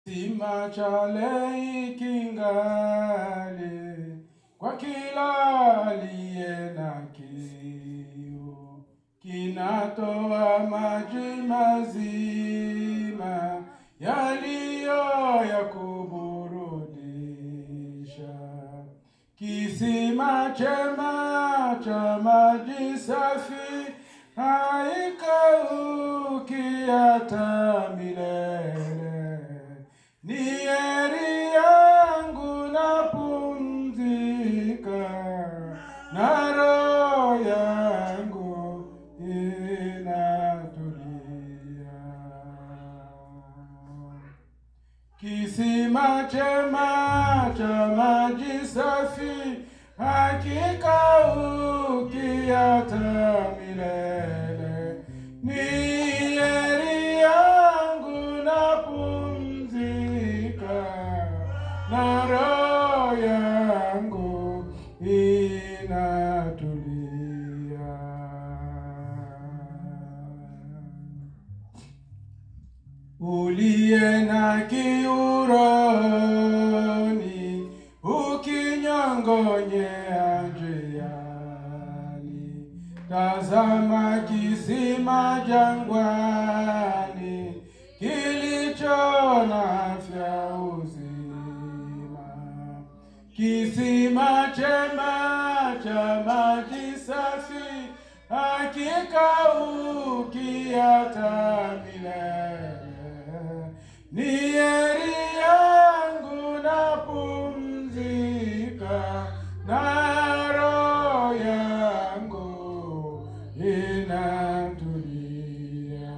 Kisima chale kingali kwa kila aliye na kiu, kinatoa maji mazima yaliyo ya kuburudisha. Kisima chema cha maji safi haikauki hata milele. Ni heri yangu napumzika, na roho yangu inatulia. Kisima chema cha maji safi hakikauki hata milele. Ni heri yangu napumzika, na roho yangu inatulia uliye na kiuroni ukinyongonyea njiani, tazama kisima jangwani kilicho na afya uzima, kisima chema cha maji safi hakikauki hata milele. Ni heri yangu napumzika, na roho yangu inatulia.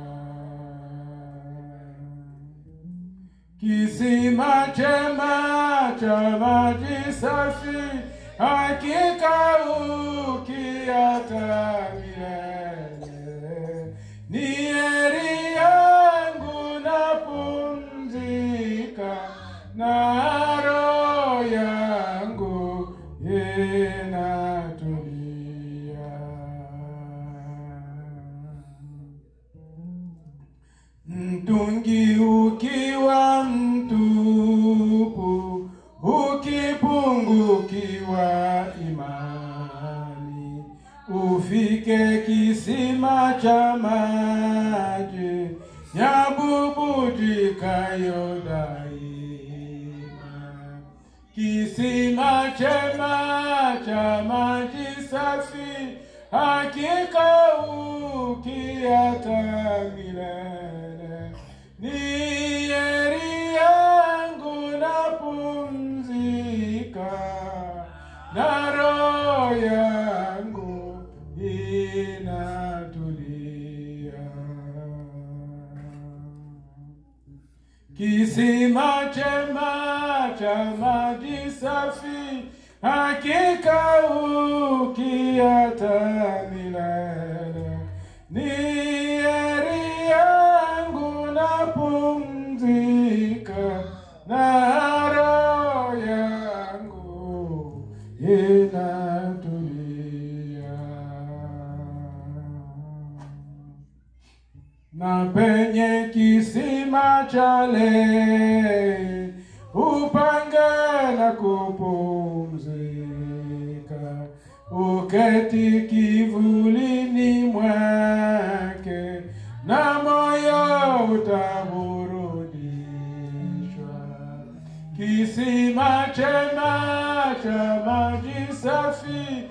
Kisima chema cha maji safi hakikauki hata milele. Ni heri yangu napumzika, na roho yangu inatulia. Mtungi ukiwa mtupu, ukipungukiwa imani, ufike kisima cha maji yabubujikayo daima, kisima chema cha maji safi hakikauki hata milele. Ni heri yangu napumzika, na roho yangu inatulia. Kisima chema cha maji safi hakikauki hata milele. Ni heri yangu napumzika, na roho yangu inatulia na penye kisima chale upange na kupumzika, uketi kivulini mwake, na moyo utaburudishwa. Kisima chema cha maji safi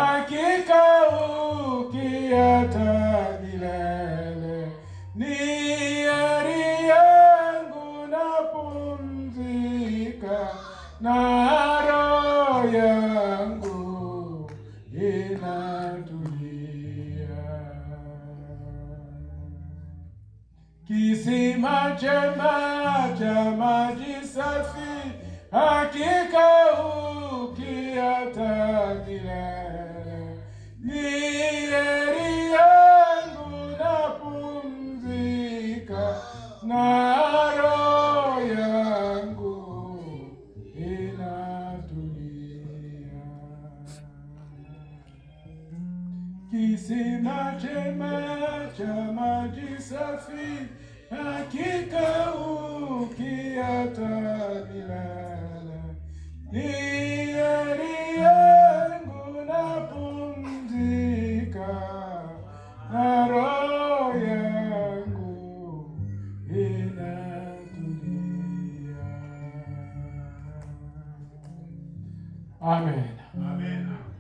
hakikauki hata milele. Ni heri yangu napumzika, na roho yangu inatulia. Kisima chema cha maji safi hakikauki hata milele. Ni heri yangu napumzika, na roho yangu inatulia. Kisima chema cha maji safi hakika ukiata milele. Ni heri yangu napumzika, na roho yangu inatulia. Amen. Amen.